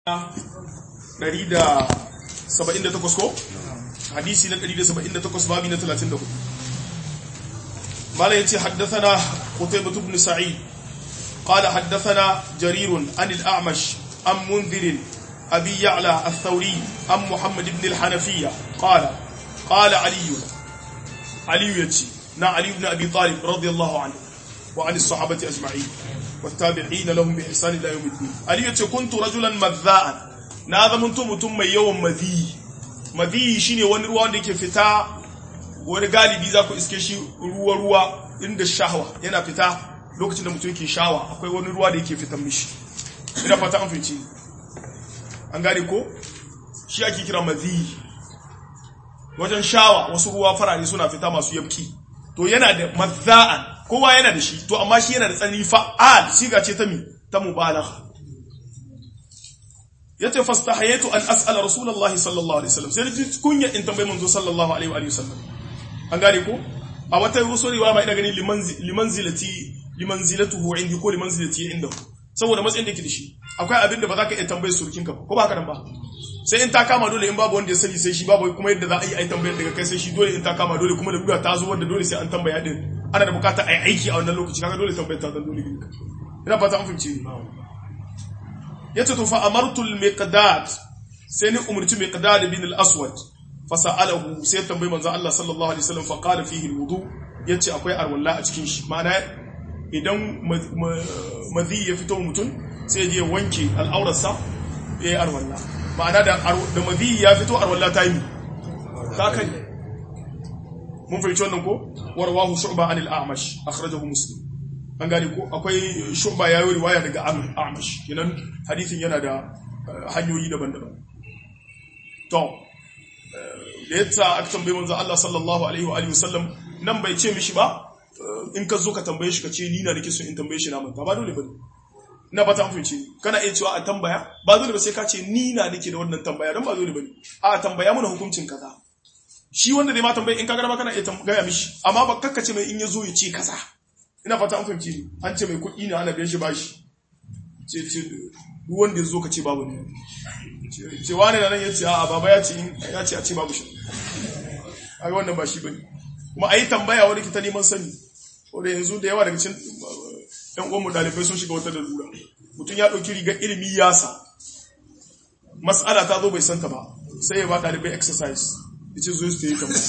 178 ko hadisi na 178 babi na 34 mala yace haddathana qutaybah ibn sa'id qala haddathana jarir an al-a'mash am munzir abi ya'la ath-thawri am muhammad ibn al-hanafiyya qala qala ali ali yace na ali ibn abi talib radiyallahu anhu wa an as-sahabati ajma'in والتابعين لهم بإحسان إلى يوم الدين علي yace kuntu rajulan madha'an na zamanto mutum mai yawan madhi madhi shine wani ruwa wanda yake fita wani galibi za ku iske shi ruwa ruwa inda shahwa yana fita lokacin da mutum yake shawa akwai wani ruwa da yake fitan mishi ina fata an fice an gane ko shi ake kira madhi wajen shawa wasu ruwa farare suna fita masu yabki to yana da madha'an kowa yana da shi to amma shi yana da tsanani fa'al siga ce ta mi ta mubalagha yace fastahayatu an as'ala rasulullahi sallallahu alaihi wasallam sai ji kunya in tambayi manzo sallallahu alaihi wa sallam an gane ko a wata wasu riwaya mai ina gani limanzilati limanzilatuhu indi ko limanzilati indahu saboda matsayin da yake da shi akwai abin da ba za ka iya tambayar surukin ka ko ba haka nan ba sai in ta kama dole in babu wanda ya sani sai shi babu kuma yadda za a yi ai tambayar daga kai sai shi dole in ta kama dole kuma da buga ta zo wanda dole sai an tambaya din ana da bukata a yi aiki a wannan lokaci kaga dole tambayar ta zan dole gina ina fata an fahimce ni yace to fa amartu al-miqdad sai ni umurci miqdad bin al-aswad fa sa'alahu sai tambayi manzo Allah sallallahu alaihi wasallam fa qala fihi al-wudu yace akwai arwalla a cikin shi ma'ana idan madhi ya fito mutum sai je wanke al'aurarsa yayi arwalla ma'ana da da madhi ya fito arwalla ta yi ta kai mun fahimci wannan ko warwahu shu'ba anil a'mash akhrajahu muslim an gane ko akwai shu'ba ya yi riwaya daga a'mash kenan hadisin yana da hanyoyi daban-daban to da yadda aka tambaye manzo Allah sallallahu alaihi wa alihi wasallam nan bai ce mishi ba in ka zo ka tambaye shi ka ce ni na nake so in tambaye shi na manta ba dole bane na ba ta amfince kana iya cewa a tambaya ba dole ba sai ka ce ni na nake da wannan tambaya dan ba dole bane a tambaya mana hukuncin kaza shi wanda dai ma tambaye in ka garba kana iya gaya mishi amma ba kakkace mai in ya zo ya ce kaza ina fata an fahimci ni an ce mai kuɗi na ana biyan shi bashi ce ce duk wanda ya zo ka ce babu ne ce wani na nan ya ce a baba ya ce ya ce a ce babu shi a ga wannan ba shi bane kuma a yi tambaya wani kita neman sani wanda yanzu da yawa daga cikin ɗan uwanmu ɗalibai sun shiga wata lura mutum ya ɗauki rigar ilimi ya sa mas'ala ta zo bai santa ba sai ya ba ɗalibai exercise yace zo su yi tambaya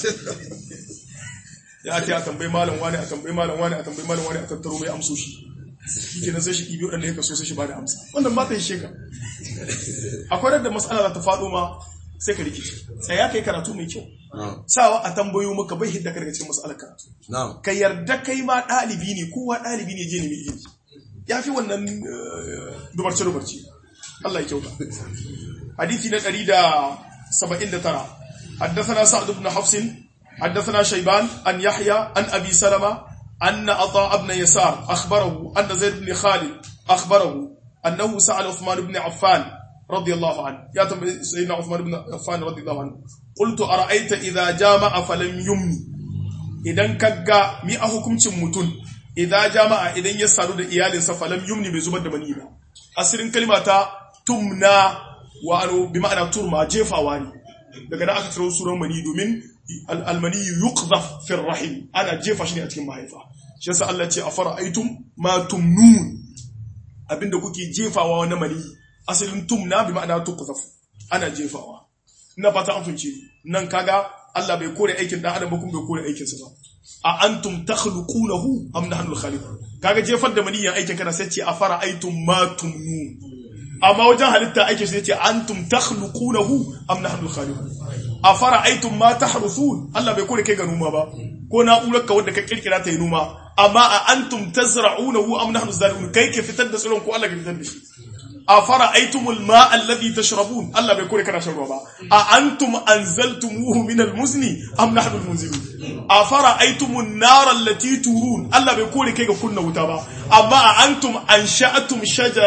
ya ake a tambayi malam wani a tambayi malam wani a tambayi malam wani a tattaro mai amsoshi shi ke sai shi ɗibi waɗanda ya kaso sai shi ba da amsa wannan ba ta yi sheka akwai da matsala za ta faɗo ma sai ka rikici sai ya kai karatu mai kyau sawa a tambayo maka bai hidda daga cikin matsalar karatu ka yarda kai ma ɗalibi ne kowa ɗalibi ne je ne mai ilimi ya fi wannan dubarce dubarce Allah ya kyauta hadisi na ɗari da saba'in da tara حدثنا سعد بن حفص حدثنا شيبان أن يحيى أن أبي سلمة أن عطاء بن يسار أخبره أن زيد بن خالد أخبره أنه سأل عثمان بن عفان رضي الله عنه يا سيدنا عثمان بن عفان رضي الله عنه قلت أرأيت إذا جامع فلم يمني idan kaga mi a hukuncin mutum idan jama'a idan ya sadu da iyalinsa falam yumni bai zubar da mani ba asirin kalma ta tumna wa anu bi ma'ana turma jefawa ne daga da aka ciro suran mani domin almani yuqzaf fi rahim ana jefa shi ne a cikin mahaifa shi yasa Allah ce afara aitum ma tumnun abinda kuke jefawa wani mani asalin tumna bi ma'ana tuqzaf ana jefawa ina fata an funce nan kaga Allah bai kore aikin dan adam ba kuma bai kore aikin sa ba a antum takhluqunahu am nahnu al-khaliqun kaga jefar da maniyan aikin kana sai ce afara aitum ma tumnun amma wajen halitta ake shi ce antum takhluqunahu am nahnu khaliqun afara aitum ma tahruthun Allah bai kore kai ga noma ba ko na'urar ka wanda ka kirkira ta yi noma amma a antum tazra'unahu am nahnu zalimun kai ke fitar da tsiron ko Allah ke fitar da shi afara aitumul ma alladhi tashrabun Allah bai kore kana shan ruwa ba a antum anzaltumuhu min almuzni am nahnu almunzilun afara aitumun nar allati turun Allah bai kore kai ga kunna wuta ba amma a antum ansha'atum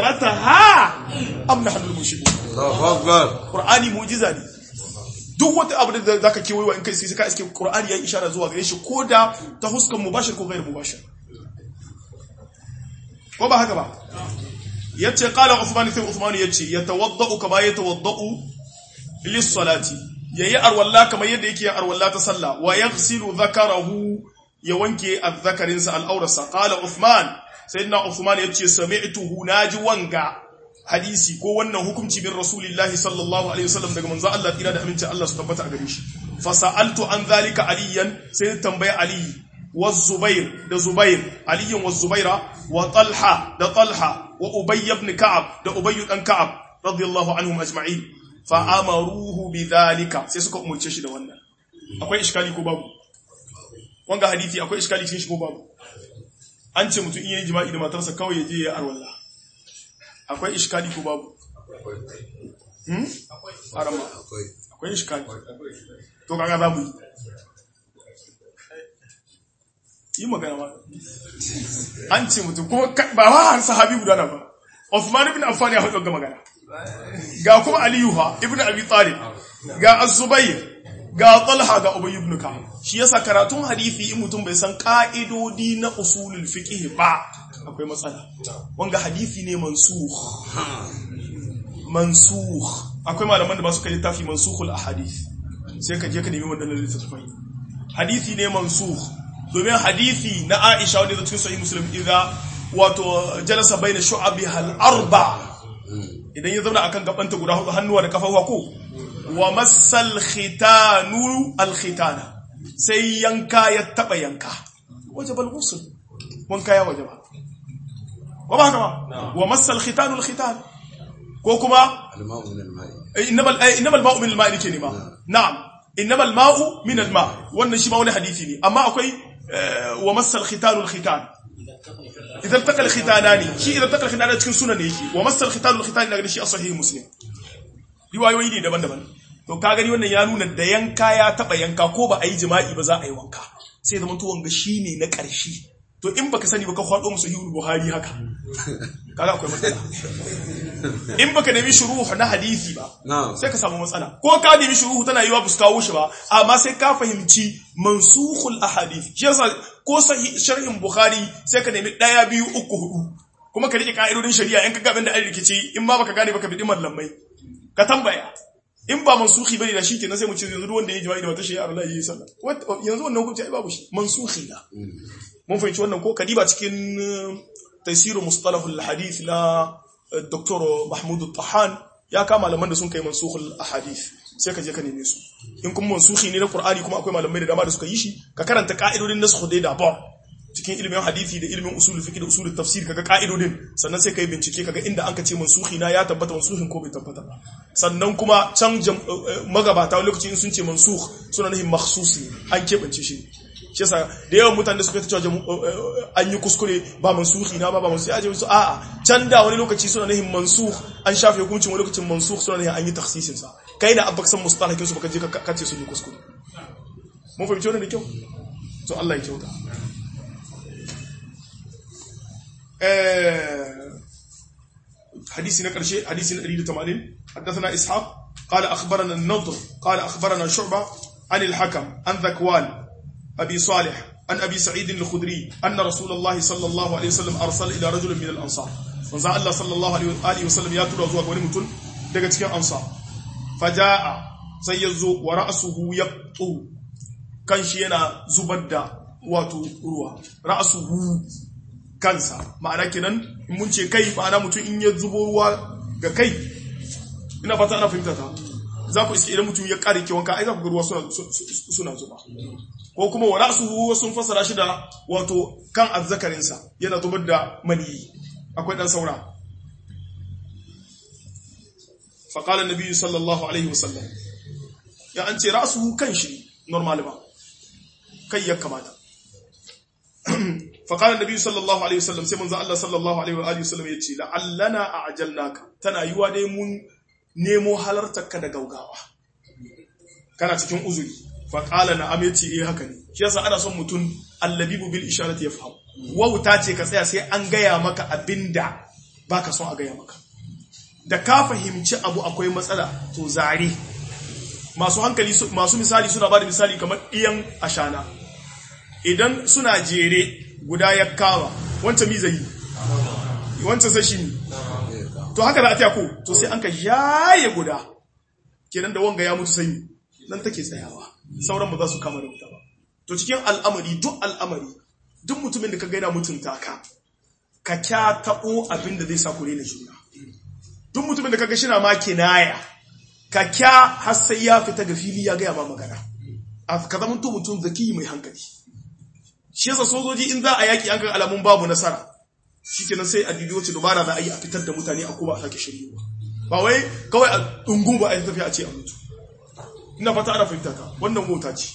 shajarataha am nahnu almunshibun Allahu akbar Qur'ani mu'jiza ne duk wata abu da zaka kewayewa in kai sai ka iske Qur'ani ya ishara zuwa gare shi koda ta huskan mubashir ko gairu mubashir ko ba haka ba yace qala Uthman sai Uthman yace yatawaddau kama yatawaddau lis-salati yayi arwalla kamar yadda yake arwalla ta sallah wa yaghsilu dhakarahu ya wanke azzakarinsa al'aurarsa qala Uthman sayyidina Uthman yace sami'tuhu naji wanga hadisi ko wannan hukunci bin rasulillahi sallallahu alaihi wasallam daga manzo Allah tira da amincin Allah su tabbata a gare shi fa sa'altu an zalika aliyan sai tambaye ali wa zubair da zubair aliyan wa zubaira wa talha da talha wa ubay ibn ka'ab da ubay dan ka'ab radiyallahu anhum ajma'in fa amaruhu bidhalika sai suka umurce shi da wannan akwai iskali ko babu wanga hadisi akwai iskali cikin shi ko babu an ce mutum iya jima'i da matarsa kawai ya je ya arwalla akwai iskali ko babu hmm arama akwai iskali to kaga babu yi magana ma an ce mutum kuma ba wa har sahabi guda na ba Uthman ibn Affan ya hudu ga magana ga kuma Aliyu ha ibn Abi Talib ga Az-Zubayr ga Talha ga Ubay ibn Ka'ab shi yasa karatun hadisi in mutum bai san ka'idodi na usulul fiqh ba akwai matsala wanga hadisi ne mansukh mansukh akwai malaman da ba su kai littafi mansukhul ahadith sai ka je ka nemi wannan littafin hadisi ne mansukh domin hadisi na Aisha wanda cikin sahih Muslim idza wato jalasa baina shu'abiha al-arba idan ya zauna akan gabanta guda hudu hannuwa da kafafuwa ko wa masal khitanu al-khitana sai yanka ya taba yanka wajibal ghusl wanka ya wajaba wa ba haka ba wa masal khitanu al-khitan ko kuma الماء من الماء innamal innamal ma'u min al-ma'i nake ne ma na'am innamal ma'u min al-ma' wannan shi ma wani hadisi ne amma akwai wa masal khitanu al-khitan idan takal khitanani shi idan takal khitanani cikin sunan ne yake wa masal khitanu al-khitan daga shi a sahih muslim riwayoyi ne daban-daban to ka gani wannan ya nuna da yanka ya taba yanka ko ba a yi jima'i ba za a yi wanka sai zaman to wanga shine na ƙarshe to in baka sani baka kwado musu sahihul buhari haka kaga akwai matsala in baka nemi shuruhu na hadisi ba نعم sai ka samu matsala ko ka nemi shuruhu tana yiwa ba su kawo shi ba amma sai ka fahimci mansukhul ahadith shi yasa ko sahih sharhin bukhari sai ka nemi daya biyu uku hudu kuma ka rike ka'idodin shari'a in ka ga abin da an rikici in ma baka gane baka bi mallamai ka tambaya in ba mansukhi bane da shi kenan sai mu ce yanzu duk wanda ya jima'i da wata shari'a Allah ya yi sallah What- yanzu wannan hukunci ai babu shi mansukhi na mun fahimci wannan ko kadiba cikin uh, tafsir mustalahul hadith na uh, Dr. Mahmud Tahan ya kama malaman da sun kai mansukhul ahadith sai ka je ka neme su in kuma mansukhi ne na Qur'ani kuma akwai malamai da dama da suka yi shi ka karanta ka'idodin nasakh dai da ba cikin ilimin hadisi da ilimin usul fiqh da usul tafsir kaga ka'idodin sannan sai kai bincike kaga inda anka ce mansukhi na ya tabbata mansukhin ko bai tabbata ba sannan kuma can jam- uh, uh, magabata wani lokaci in sun ce mansukh suna nufin makhsus ne an keɓance shi shi yasa da yawan mutane da suka ta cewa jamu- uh, uh, an yi kuskure ba mansuhi na ba ba mansuhi aje su a'a can da wani lokaci suna nufin mansukh an shafe hukuncin wani lokacin mansukh suna nufin an yi takhsisin sa kai da abba san mustalahin su baka je ka kace su ne kuskure mun fahimci wannan da kyau to Allah ya kyauta eh حديث نقرشي حديث نقريد تمانين حدثنا إسحاق قال أخبرنا النضر قال أخبرنا شعبة عن الحكم عن ذكوان أبي صالح عن أبي سعيد الخدري أن رسول الله صلى الله عليه وسلم أرسل إلى رجل من الأنصار وزع الله صلى الله عليه وسلم ياتي رزوك ونمتن daga cikin ansa faja'a sai ya zo wa ra'asuhu yaqtu kan shi yana zubar da wato ruwa ra'asuhu kansa ma'ana kenan in mun ce kai ma'ana mutum in ya zubo ruwa ga kai ina fata ana fahimta ta za ku iske idan mutum ya kare kewanka ai za ku ga ruwa suna suna zuba ko kuma wa ra'suhu sun fassara shi da wato kan azzakarinsa yana zubar da maniyi akwai dan saura fa qala an-nabi sallallahu alaihi wasallam ya an ce ra'suhu kan shi normal ba kai ya kamata فقال النبي صلى الله عليه وسلم sai manzo Allah sallallahu alaihi wa alihi wasallam yace la'allana a'jalnaka tana yiwa dai mun nemo halartarka da gaugawa kana cikin uzuri fa qala na'am yace eh haka ne shi yasa ana son mutun allabibu bil isharati yafham wauta ce ka tsaya sai an gaya maka abinda baka son a gaya maka da ka fahimci abu akwai matsala to zare masu hankali masu misali suna bada misali kamar iyan ashana idan suna jere guda ya kama wancan mi zai wancan sai shi ne to haka za a taya ko to sai an ka jaye guda kenan da wanga ya mutu sai nan take tsayawa sauran ba za su kama da wuta ba to cikin al'amari duk al'amari duk mutumin da ka gaina mutunta ka ka kya taɓo abin da zai sa kure na juna duk mutumin da ka ga shina ma kinaya ka kya har sai ya fita ga fili ya gaya ma magana a ka zama to mutum zaki mai hankali shi yasa sojoji in za a yaki an ga alamun babu nasara shikenan sai a dubi wacce dubara za a yi a fitar da mutane a kuma a sake shiryewa ba wai kawai a dungu ba a yi tafiya a ce a mutu ina fata ana fahimta ka wannan mota ce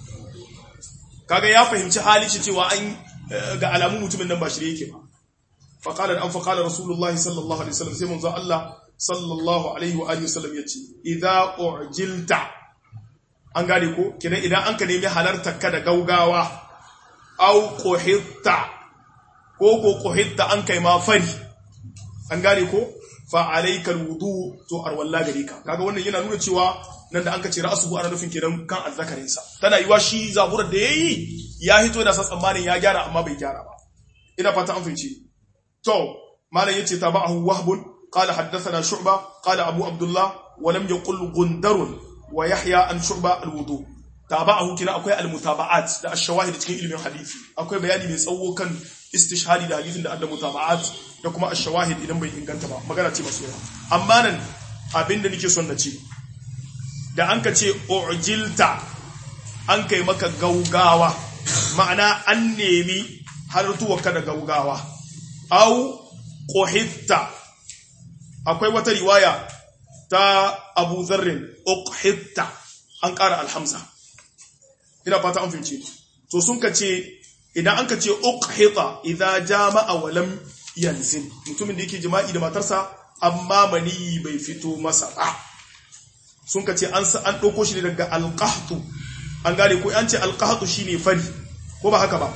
kaga ya fahimci hali shi cewa an ga alamun mutumin nan ba shirye yake ba faqala an faqala rasulullahi sallallahu alaihi wasallam sai manzo Allah sallallahu alaihi wa alihi wasallam yace idza ujilta an gane ko kidan idan an ka nemi halartar ka da gaugawa au quhitta ko ko quhitta an kai ma fari an gane ko fa alaikal wudu to arwalla gare ka kaga wannan yana nuna cewa nan da an kace ra'suhu ana nufin kenan kan azzakarin sa tana yiwa shi zaburar da yayi ya hito da sa tsammanin ya gyara amma bai gyara ba ina fata an fahimci to malam yace tabahu wahbun qala haddathana shu'ba qala abu abdullah wa lam yaqul gundarun wa yahya an shu'ba alwudu tabahu kina akwai almutaba'at da ash-shawahid cikin ilmin hadisi akwai bayani mai tsawo kan istishhadi da hadisin da adda mutaba'at da kuma ash-shawahid idan bai inganta ba magana ce masu amma nan abinda nake son na ce da an ka ce ujilta an kai maka gaugawa ma'ana an nemi hartuwarka da gaugawa au quhitta akwai wata riwaya ta Abu Dharrin uqhitta an ƙara alhamza ina fata an fince to sun ka ce idan an ka ce uqhita idza jama'a wa lam yanzil mutumin da yake jima'i da matarsa amma mani bai fito masa ba sun ka ce an an dauko shi daga alqahtu an gane ko an ce alqahtu shine fari ko ba haka ba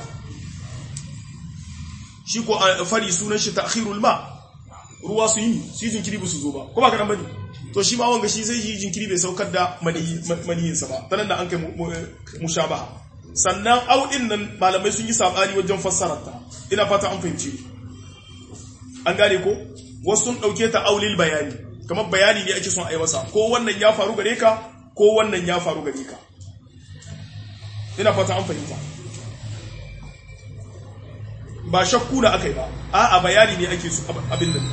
shi ko fari sunan shi ta'khirul ma ruwa su yi su yi jinkiri ba su zo ba ko ba ka dan bane to shi ma wanga shi sai yi jinkiri bai saukar da maniyinsa ba tanan da an kai mushabaha sannan audin nan malamai sun yi sabani wajen fassarar ta ina fata an fahimci an gane ko wasu sun dauke ta aulil bayani kamar bayani ne ake son a yi masa ko wannan ya faru gare ka ko wannan ya faru gare ka ina fata an fahimta ba shakku da aka yi ba a'a bayani ne ake su abin nan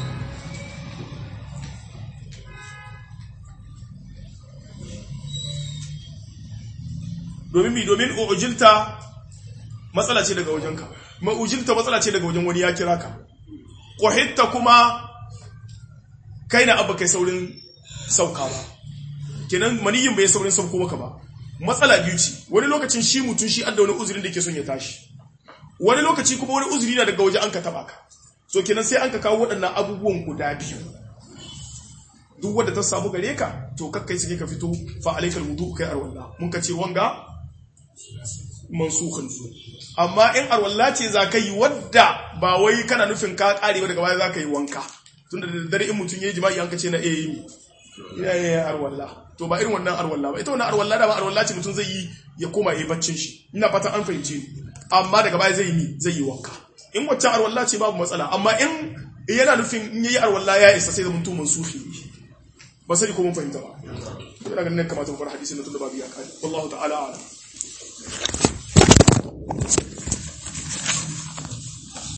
domin mi domin ujilta matsala ce daga wajenka ma'ujilta matsala ce daga wajen wani ya kira ka ƙwahitta kuma kai na abu kai saurin sauka ba kenan maniyin bai saurin sauko maka ba matsala biyu ce wani lokacin shi mutum shi adda wani uzurin da ke son ya tashi wani lokaci kuma wani uzuri na daga waje an ka taba ka so kenan sai an ka kawo waɗannan abubuwan guda biyu duk wanda ta samu gare ka to kakkai suke ka fito fa alaikal wudu kai arwalla mun ka ce wanga mansukhan su amma in arwalla ce za ka yi wadda ba wai kana nufin ka kare ba daga baya za ka yi wanka tunda da dare in mutum ya yi jima'i an ka ce na eh yi ya yi arwalla to ba irin wannan arwalla ba ita wannan arwalla da ba arwalla ce mutum zai yi ya koma yi baccin shi ina fatan an fahimce ni amma daga baya zai yi zai yi wanka in wacce arwalla ce babu matsala amma in yana nufin in yayi arwalla ya isa sai da mutum mansufi ba sai ko mun fahimta ba ina ganin kamata mu fara hadisin da tunda babu ya kai wallahu ta'ala a'lam